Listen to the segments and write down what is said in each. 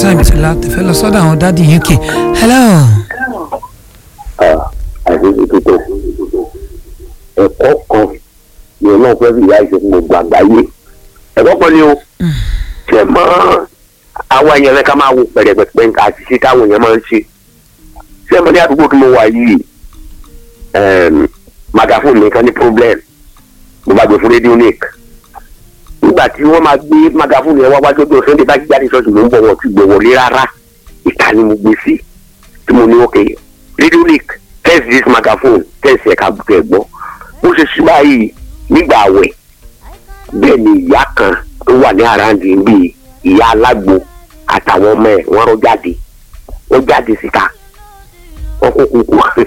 time ti la tẹ̀fẹ́ lọ sọ́dọ̀ àwọn dádì uk hello. àdéhùn títò ẹ̀kọ́ kan ni ọlọ́run fẹ́ fi ìyá ìṣe fún gbogbo àgbáyé ẹ̀kọ́ kan ni o ṣe mọ́ àwọn èèyàn rẹ ká máa wo pẹ̀rẹ̀pẹ̀pẹ̀ nǹkan àṣìṣe táwọn èèyàn máa ń ṣe ṣé mo ní àdúgbò tí mo wà yìí magafóònù nìkan ní problem mo bá gbé fún rédíò nick nígbà tí wọ́n máa gbé magafóònù yẹn wá wájú ọdún sunday bá jáde ṣọ́ọ̀ṣì ló ń bọ̀ wọ́n ti gbé wọlé rárá ìta ni mo gbé sí tí mo ní òkè rédíò nick test this magaphone test ẹ̀ka bùkẹ́ ẹ̀ gbọ́ bó ṣe ṣí báyìí nígbà àwẹ̀ bẹ́ẹ̀ ni ìyá kan tó wà ní àràǹdì bíi ìyá alágbo àtàwọn ọmọ ẹ̀ wọ́n rọ́ jáde wọ́n jáde síta wọ́n kó kúkú wọ́n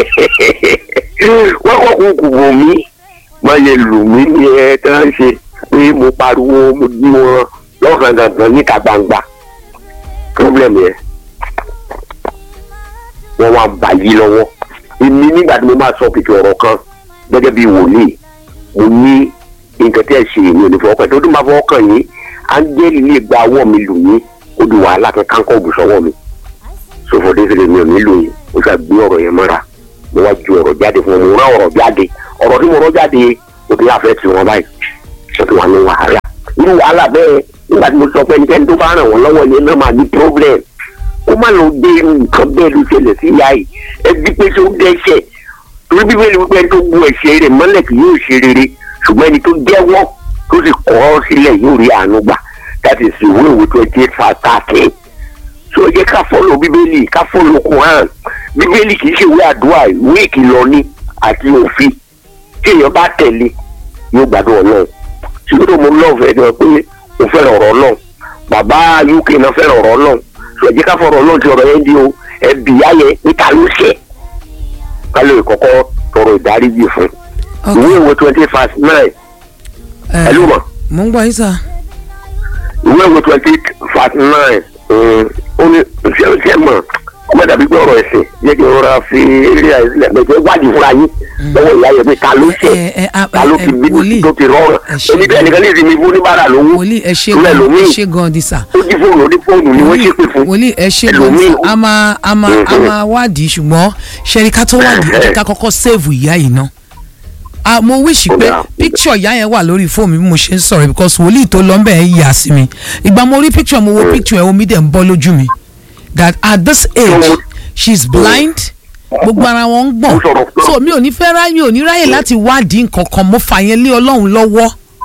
kó kúkú bò mí wọ́n lè lù mí ní ẹ tí wọ́n ṣe pé mo pariwo mo dí wọn lọ́kàn dandan níta gbangba problem yẹn wọ́n wá ń bà yí lọ́wọ́ èmi nígbà tí mo máa sọ kìkì ọ̀rọ̀ kan gẹ́gẹ́ bí wòlíì mo ní nǹkan tí ẹ ṣe èmi ò ní fọwọ́ kàn tó tún bá fọwọ́ kàn yín áńgẹ́lì lè gba ọwọ́ mi lù yín ó di wàhálà kẹ́ kánkọ́ ògùn sọ́wọ́ mi sọfọdé sílẹ̀ mi ò nílò yín ó ṣáà gbé ọ̀rọ̀ yẹn mọ́ra mo wá ju ọ̀rọ̀ jáde fún wọn mo rán ọ̀rọ̀ jáde ọ̀rọ̀ tí mo rán jáde ó ti láfẹ́ tí wọ́n báyìí ó ti wà ní wàhálà irú wàhálà bẹ́ẹ̀ nígbà tí mo sọ pé ẹnikẹ́ni tó bá ràn wọ́n lọ́wọ́ yẹn náà máa ní problem ó má lọ dé nǹkan bẹ́ẹ̀ ló ṣẹlẹ̀ sí ìyá yìí ẹbí pé tó dẹ́ṣẹ̀ torí bíbélì wípé tó bu ẹ̀ṣẹ̀ rẹ̀ mọ́lẹ̀ kì yóò ṣe rere ṣùgbọ́n ẹni tó jẹ́wọ́ tó sì kọ̀ ọ́ sílẹ̀ yóò rí àánú gbà that is ìwé ìwé twenty eight five thirteen so ẹ jẹ́ ká fọ́lọ̀ bíbélì ká fọ́lọ̀ Quran bíbélì kì í ṣe ìwé àdúrà ìwé ìkìlọ̀ ni àti òfin tí èèyàn bá tẹ̀lé yóò gbádùn ọlọ́run ṣùgbọ́n mo lọ́ọ̀fẹ́ ẹ̀ pé mo fẹ́ràn ọ̀rọ̀ ọlọ́run bàbá UK náà fẹ́ràn ọ̀rọ̀ ọlọ́run so ẹ jẹ́ ká fọ́rọ̀ ọlọ́run ti ọ̀rọ̀ yẹn di o ẹbí ayẹ níta ló ṣẹ̀ ká lè kọ́kọ́ tọrọ ìdáríjì fún ìwé ìwé twenty five nine ẹ ló mọ̀ mo ń gbọ́ yín sà. ìwé ìwé twenty five nine ó ní ṣe ṣe mọ̀ ọmọ dàbí pé ọ̀rọ̀ ẹ̀sìn yẹ kí n rọra fi eré àìsílẹ̀ pẹ̀lú wádìí fúnra yín lọ́wọ́ ìyá yẹn pé ta ló ṣẹ̀ ta ló ti bí tó ti rọrùn oníbẹ̀ ẹnìkan lè rí mi fún oníbàárà lówó wòlíì ẹ ṣe ìwé gan ẹ ẹlòmíì ṣe gan di sà. ó dí fóònù ó dí fóònù ni wọ́n ṣe pé fún wòlíì ẹ ṣe gan ẹlòmíì sà a máa a máa a máa wádìí ṣùgbọ́n ṣẹ́ni ká tó wádìí ẹ jẹ́ ká kọ́kọ́ sèvù ìyá yìí ná. Ah, mo wish pé Ó dáa. picture ìyá yẹn wà lórí fóònù mi bí mo ṣe ń sọ̀rọ̀ because wòlíì tó lọ ń bẹ̀ ẹ́ yà sí mi ìgbà mo rí picture mo wo picture ẹ̀ omi dẹ̀ ń bọ́ lójú mi that at this age she is blind gbogbo ara wọn ń gbọ̀n Ó sọ̀rọ̀ pé- so mi ò ní fẹ́ ráyè mi ò ní ráyè láti wádìí nǹkan kan mo fà yẹn lé ọlọ́run lọ́wọ́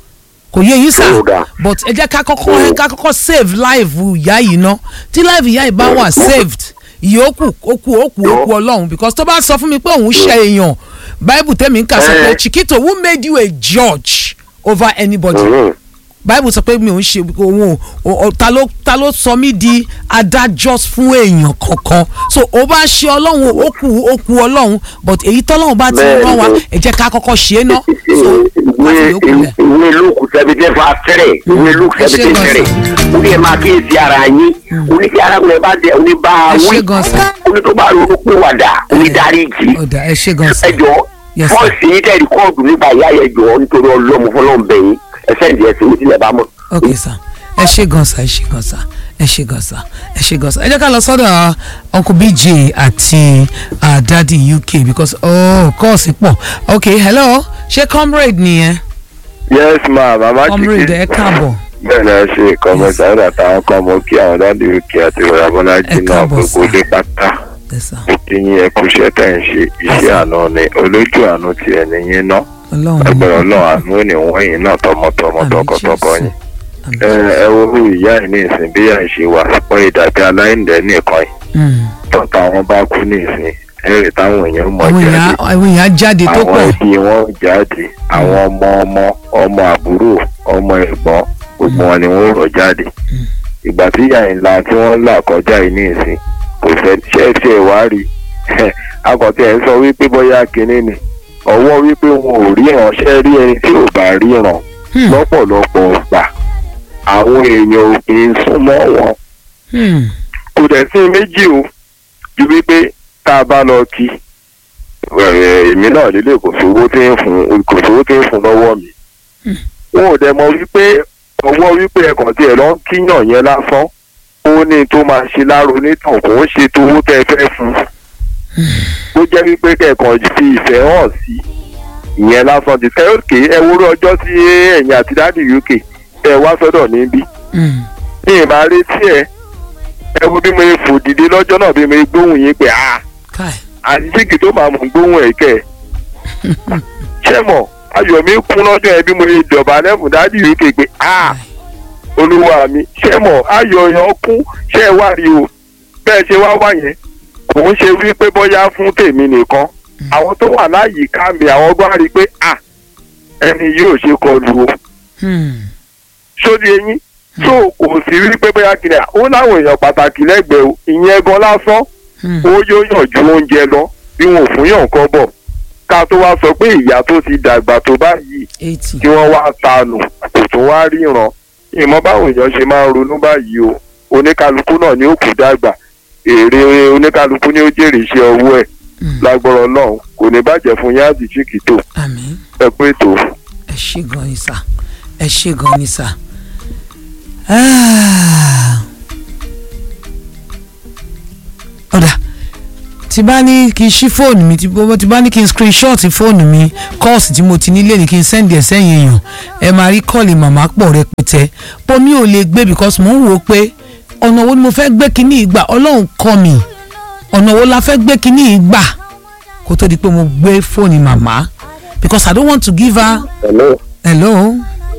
kò yé yín sà Ó dáa. but ẹ jẹ́ ká kọ́kọ́ ká kọ́kọ́ save life ìyá yìí ná tí life ìyá yìí bá wà saved ìyókù okù okù okù ọlọ́run because tó bá sọ fún mi pé òun ṣe èèyàn bible tẹ́mi ń kà sọ pé Eh. chiquito who made you a judge over anybody Mhm. bible sọ pé mi ò ń ṣe òun ò ò- ta ló ta ló sọ mí di adájọ́ fún èèyàn kankan so ó bá ṣe ọlọ́run ó kù ó kù ọlọ́run but èyí tọ́lọ́run bá ti Bẹ́ẹ̀ni. rán wa ẹ jẹ́ ká kọ́kọ́ ṣe é ná so ìwé láti yókù lẹ̀. ìwé luke seventeen verse three ìwé luke Ẹ ṣé seventeen gan three ó ní ẹ máa kíyèsí ara yín ó ní kí arákùnrin bá dé ó ní bá a Ẹ ṣé wí gan sà. ó ní tó bá ronú pé wàdà ó ní dáríjì ọ̀dà ẹ ṣe gan sa ẹ jọ Yes, sir. fọ́ọ̀sì yìí tẹ̀lé kóòdù nípa ìyá yẹn jọ nítorí ọlọ́mọ fọlọ́n bẹ̀yìn ẹsẹ̀ ìdí ẹsẹ̀ mi tilẹ̀ bá mọ̀. ok sa ẹ ṣe gan sa ẹ ṣe gan sa ẹ ṣe gan sa ẹ ṣe gan sa ẹ jẹ́ ká lọ sọ́dọ̀ uncle bj àti uh, daddy uk because oh kọ́ọ̀sì pọ̀ ok hello ṣé comrade nìyẹn yes ma mama comrade ẹ káàbọ̀ bẹ́ẹ̀ ni ẹ ṣe ìkọ́mọ sáyẹn àtàwọn kan mọ kí àwọn dáàdi òkè àti ìrora bọ́lájì Ẹ náà káàbọ̀ gbogbo sir. dé pátá ẹ sà ó ti yín ẹ kú iṣẹ́ tẹ̀ ń ṣe iṣẹ́ àná ni olójú àánú ti ẹ̀ nìyẹn náà ọlọ́run ẹgbẹ̀rún ọlọ́run àánú ò ní wọ́n yín náà tọmọtọmọ Àmín tọkọtọkọ Jésù. yín Àmín ẹ ẹ wo bí ìyá ẹ̀ ní ìsìn bí ìyá ẹ̀ ṣe wà pọ̀ ìdàbí aláìndẹ́ nìkan yìí Mm. tọ́ta wọn bá kú ní ìsìn ẹ̀rì táwọn èèyàn mọ̀ àwọn jáde èèyàn àwọn èèyàn jáde tó àwọn pọ̀ ẹbí wọn jáde àwọn ọmọ ọmọ ọmọ àbúrò ọmọ ẹ̀gbọ́n gbogbo wọn ni wọn rọ̀ jáde ìgbà tí ìyá ńlá tí wọ́n là kọjá yìí ní ìsìn kò fẹ́ ṣẹ́ẹ̀ṣì ẹ̀ wá rí akọ̀tẹ́ ẹ̀ ń sọ wípé bóyá kinní ni ọwọ́ wípé wọn ò rí ìránṣẹ́ rí ẹni tí ò bá ríran Hmm. lọ́pọ̀lọpọ̀ ọgbà àwọn èèyàn ò kì í súnmọ́ wọn Hmm. kò dẹ̀ sí méjì o ju wípé tá a bá lọ kí ẹ̀, èmi náà lílé kò sówó tí ń fún kò sówó tí ń fún lọ́wọ́ mi. wọn ò dẹ̀ mọ̀ wípé ọwọ́ wípé ẹ̀kàn tí ẹ̀ lọ ń kíyàn yẹn lásán ó ó ní tó máa ṣe láàrò onítàn kò ń ṣe tó owó tẹ́ ẹ fẹ́ fún un ó jẹ́ wípé kẹ̀kọ́ fi ìfẹ́ hàn sí ìyẹn lásán ti kẹ́ òkè ẹ wúrọ̀ ọjọ́ tí ẹ̀yìn àti dáàdì uk ẹ wá sọ́dọ̀ níbí Mm. ní ìbá retí ẹ ẹ wo bí mo fò dìde lọ́jọ́ náà bí mo gbóhùn yín pé ah Kai. àdìsíkì tó máa mọ̀ gbóhùn ẹ̀ kẹ́ ẹ̀ ṣé mọ̀ ayọ̀ mi kún lọ́jọ́ ẹ bí mo ṣe dọ̀bálẹ̀ fún dáàdì uk pé ah olúwa mi ṣé mọ̀ ayọ̀ yẹn kún ṣé ẹ wá rí o bẹ́ẹ̀ ṣe wá wá yẹn kò ń ṣe wípé bóyá fún tèmi nìkan àwọn tó wà láyìíká mi àwọn gbọ́n rí i pé ah ẹni yóò ṣe kọlu o Mm. sórí eyín tó kò sí rí pé bóyá kìnìà ó láwọn èèyàn pàtàkì lẹ́gbẹ̀ẹ́ o ìyẹn gan lásán Mm. ó yóò yàn ju oúnjẹ lọ bí wọn ò fún yàn kọ́ bọ̀ ká tó wá sọ pé ìyá tó ti dàgbà tó báyìí eighty. kí wọ́n wá tanù kò tún wá ríran ìmọ̀ báwọn èèyàn ṣe máa ń ronú báyìí o oníkálukú náà ni ó kù dàgbà èrè oníkálukú ni ó jèrè iṣẹ́ ọwọ́ ẹ̀ Mm. lágbọ́rọ̀ náà kò ní bàjẹ́ fún yín àti chiquito àmín ẹ pé tó. ẹ ṣé gan ni sà ẹ ṣé gan ni sà. Ah. ọ̀dà tí bá ní kí n ṣí fóònù mi tí bó- tí bá ní kí n screenshot fóònù mi kọ́ọ̀sì tí mo ti nílé ni kí n send ẹ̀ sẹ́yìn èèyàn ẹ máa rí kọ́ọ̀lì màmá pọ̀ rẹpẹtẹ bó mi ò lè gbé because mò ń wò ó pé ọ̀nà wo ni mo fẹ́ gbé kinní ìgbà ọlọ́run kọ́ mi ọ̀nà wo la fẹ́ gbé kinní ìgbà kó tó di pé mo gbé fóònù màmá because I don't want to give her hello hello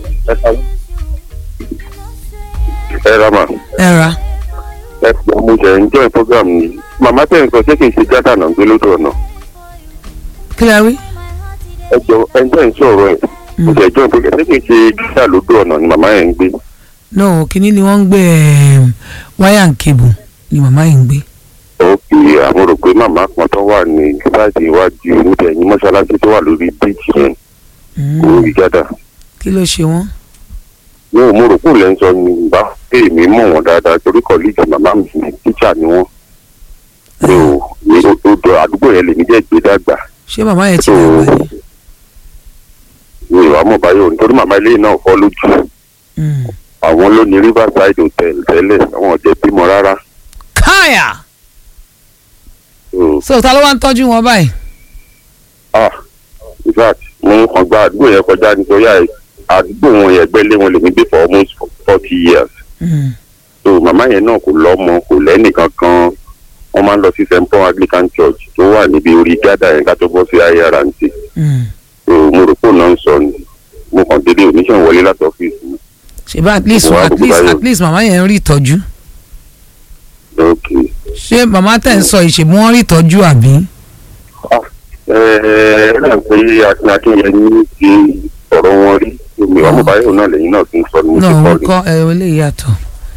ẹ ra mà ẹ ra ẹ pọ̀ mo jẹ́ enjoy program ni màmá tẹ̀ ń sọ ṣé kì í ṣe gádà náà gbé lójú ọ̀nà kí lẹ rí ẹ jọ ẹjọ́ ń sọ̀rọ̀ ẹ̀ mo jẹ́ enjoy program ṣé kì í ṣe gádà lójú ọ̀nà ni màmá yẹn ń gbé no kíní ni wọ́n ń gbé em, wire and cable ni màmá yìí ń gbé òkè àwọn rò pé màmá kan tó wà ní sáàdì iwájú níbi ẹ̀yìn mọ́ṣáláṣí tó wà lórí bíìtì yẹn Mm, lórí gádà kí ló ṣe wọ́n mi ò mo rò pé òun sọ ni bá pé èmi mọ̀ wọ́n dáadáa torí kọ́líìgì màmá mi ní tíṣà ni wọ́n mi ò mi ò tó dọ àdúgbò yẹn lèmi jẹ́ gbé dàgbà ṣé màmá yẹn ti So, dàgbà ni mi ò wá mọ̀ báyọ̀ nítorí màmá ilé náà fọ́ lójú Mm. àwọn ló ní riverside hotel tẹ́lẹ̀ àwọn ọ̀jẹ̀ bímọ rárá káyà So, so ta ló wá ń tọ́jú wọn báyìí ah in fact mo kàn gba àdúgbò yẹn kọjá nítorí àì- àdúgbò wọn yẹn gbẹ́lé wọn lèmi gbé for almost forty years Mm. so màmá yẹn náà kò lọ́mọ kò lẹ́nì kankan wọ́n máa ń lọ sí st paul anglican church tó wà níbi orí gádà yẹn ká tó bọ́ sí irnt Mm. so mo rò pé òun náà ń sọ ni mo kàn dédé oníṣẹ́ wọlé láti ọ́fíìsì mi ṣe bá at least Wà á at gbogbo least báyìí. at least màmá yẹn ń rí ìtọ́jú ok ṣé màmá tẹ̀ ń sọ ìṣègùn wọn rí ìtọ́jú àbí ẹ ẹ náà pé akin akínyẹn ti ọ̀rọ̀ wọn rí omi ọmọ báyọ̀ náà lẹ́yìn náà ti ń sọ ni mo ti náà kọ́ wọn ni. kọ́ ẹ eléyìí yàtọ̀.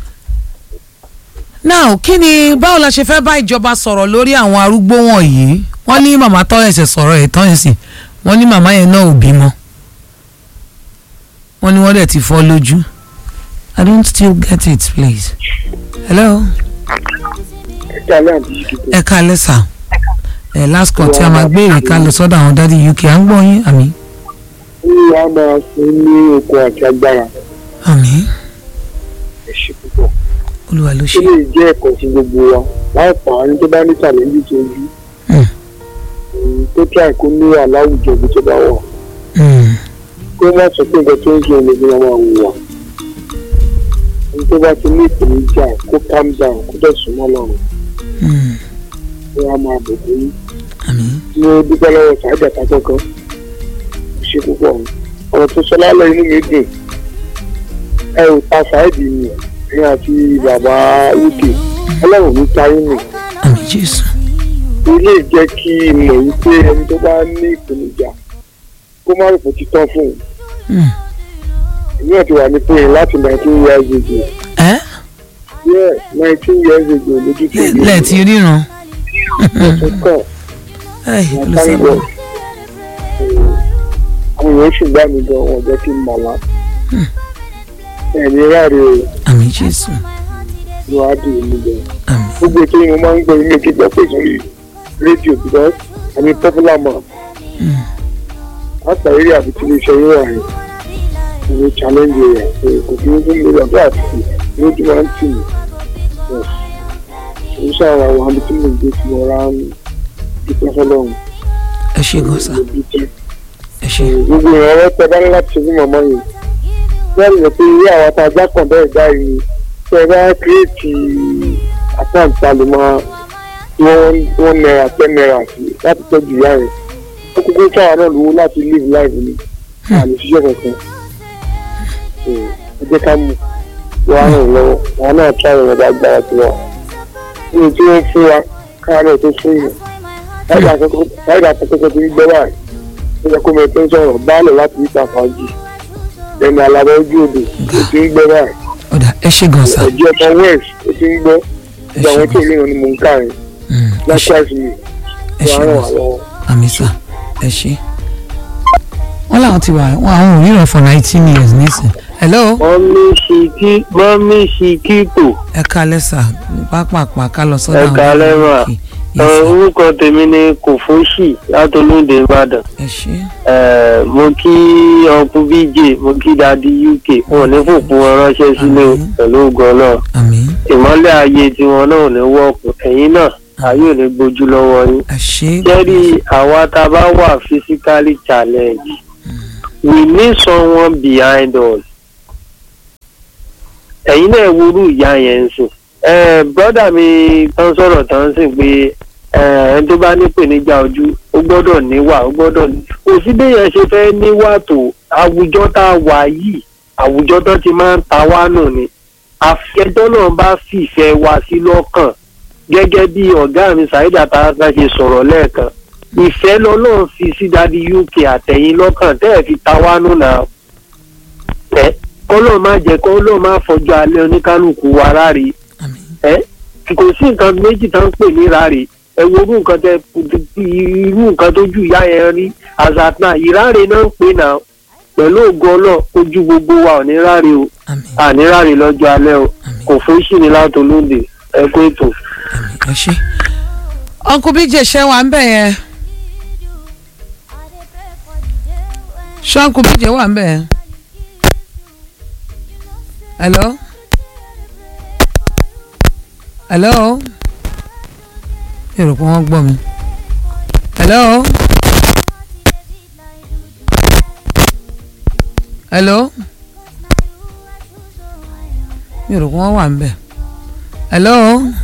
now kí ni báwo la ṣe fẹ́ bá ìjọba sọ̀rọ̀ lórí àwọn arúgbó wọ̀nyí wọ́n ní màmá tọ́ ẹsẹ̀ sọ̀rọ̀ ẹ̀ tán ẹ̀sìn wọ́n ní màmá yẹn náà ò bímọ wọ́n ní wọ́n dẹ̀ ti fọ́ lójú I don't still get it please hello ẹ káalẹ́ sà ẹ last call tí a máa gbé ìrìká lọ sọ́dọ̀ àwọn dádì UK à ń gbọ́ yín àmì ní a máa fún ní okun àti agbára àmì ẹ̀ṣẹ̀ púpọ̀. olúwa ló ó ṣe lè jẹ́ ẹ̀kọ́ sí gbogbo wa láì pa àwọn tó bá ní challenge tó yí Mm. Mm, tó kí àìkú ní aláwùjọ ibi tó bá wà Mm, kó má sọ pé nǹkan tó ń ṣe olè ní ọmọ àwọn wà ẹni tó bá ti ní ìpèníjà kó calm down kó dẹ̀ súnmọ́ lọ́rùn mm, kó wá máa bò bó yín àmì mo dúpẹ́ lọ́wọ́ sàájà kákọ́kọ́ ó ṣe púpọ̀ ọ̀rọ̀ tó sọ lálẹ́ inú mi dùn ẹ ò ta sáìdì mi ẹ̀yìn àti bàbá uk ọlọ́run ní táyé mi àmì Jésù ilé jẹ́ kí n mọ̀ wípé ẹni tó bá ní ìpèníjà kó má rò pé títọ́ fún un Mm. èmi náà ti wà ní pé láti nineteen years ago ẹ yeah nineteen years ago lójú tó yẹ lẹ́ẹ̀tì ríran ọ̀sẹ̀ kan ẹ wọ́n ló sáré sábà lọ àwọn èèyàn ṣùgbọ́n mi gan wọn jẹ́ kí n mọ̀ lá ẹ̀mí ráre o àmì Jésù ló á dùn mí gan àmì gbogbo ètò yìí mo máa ń gbọ́ ilé kíkọ́ pé sórí rédíò because I'm a popular man Mm. àtà eré àbí tí iléeṣẹ́ yóò wà rẹ̀ ìwé challenge rẹ̀ kò kí n fún mi lọ́dọ̀ àti lójú máa ń tì mí èyí ṣàwọn àwọn àbí tí mo gbé tí mo rà ń dúpẹ́ fọlọ́run ẹ ṣe gan sa mo dúpẹ́. ẹ ṣe gbogbo ìrànwọ́ tẹ bá ní láti ṣe fún màmá yìí bẹ́ẹ̀ ni pé ilé àwọn tá a já kàn bẹ́ẹ̀ báyìí tẹ ẹ bá kírètì àkáǹtì àlùmọ́ tí wọ́n wọ́n náírà ten náírà sí láti tọ́jú ìyá rẹ̀ ó kúkú káwa náà lówó láti live life ni àmì ṣiṣẹ́ kankan So, ẹ jẹ́ ká mú wọ́n á ràn lọ́wọ́ àwọn náà tún àwọn ọ̀dà agbára tiwa nínú tí wọ́n fún wa káwa náà tó fún yìí láìda àkọ́kọ́ tó ń gbẹ́ báyìí ó yẹ kó mọ tó ń sọ̀rọ̀ báàlẹ̀ láti ìta fàájì ẹni alábẹ́ ojú odò ó ti ń gbẹ́ báyìí ọ̀dà ẹ ṣe gan sa ẹ̀jẹ̀ ọmọ west ó ti ń gbọ́ ẹ ìgbà ṣe àwọn tó gan ní ìrìn ni mò ń kà yín Mm, ẹ ṣe lákàtí mi ẹ ṣe wọ́n á ràn gan wá sa lọ́wọ́. àmì sa ẹ ṣe wọ́n làwọn ti wà wọ́n àwọn ò ríran for nineteen years nísìn hello mọ́mí ṣìkì mọ́mí ṣìkìtò ẹ kalẹ̀ sà pápápá ká lọ sọ́dọ̀ Ẹ àwọn kalẹ̀ mà. òkè. Yes, sir. orúkọ tèmi ni kòfóṣì látolóde ìbàdàn ẹ ṣe Eh, mo kí ọkùn bj mo kí dadi uk wọn ò ní fòpin wọn ránṣẹ́ sílé o, Àmín. pẹ̀lú ògùn náà àmì ìmọ́lẹ̀ ayé tiwọn náà ò ní wọ́ọ̀kù ẹ̀yìn náà ayé ò ní gbójú lọ́wọ́ yín ẹ ṣe jẹ́rí àwa tá a bá wà physically challenged we need someone behind us ẹ̀yin náà wúrú ìyá yẹn ń sìn ẹ̀ brọ́dà mi tán sọ̀rọ̀ tán sìn pé ẹ̀ ẹni tó bá nípèníjà ojú ó gbọ́dọ̀ níwà ó gbọ́dọ̀ ní kò sí béèyàn ṣe fẹ́ níwà tó àwùjọ tá a wà yìí àwùjọ tó ti máa ń ta wá nù ni àfẹ́jọ́ náà bá fìfẹ́ wa sí lọ́kàn gẹ́gẹ́ bí ọ̀gá mi Saheed Atarata ṣe sọ̀rọ̀ lẹ́ẹ̀kan ìfẹ́ lọ́lọ́run fi sí dadi uk àtẹ̀yìn lọ́kàn tẹ́ ẹ̀ fi ta wá nù náà ẹ kọ́lọ́ má jẹ́ kọ́lọ́ má fọjọ́ alẹ́ oníkálukú wa ráre àmì ẹ kò sí nǹkan méjì tó ń pè ní ráre ẹ wo irú nǹkan tẹ irú nǹkan tó ju ìyá yẹn rí àzàtà ìráre náà ń pè náà pẹ̀lú ògo ọlọ́ ojú gbogbo wa ò ní ráre o àmì àní ráre lọ́jọ́ alẹ́ o àmì kò fún sí ni látolóde ẹ kó ètò. àmì ẹ ṣe. uncle bj ṣe wà ń bẹ̀ yẹn ṣé uncle bj wà ń bẹ̀ yẹn hello hello mi ò rò pé wọ́n gbọ́ mi hello hello mi ò rò pé wọ́n wà ń bẹ̀ hello.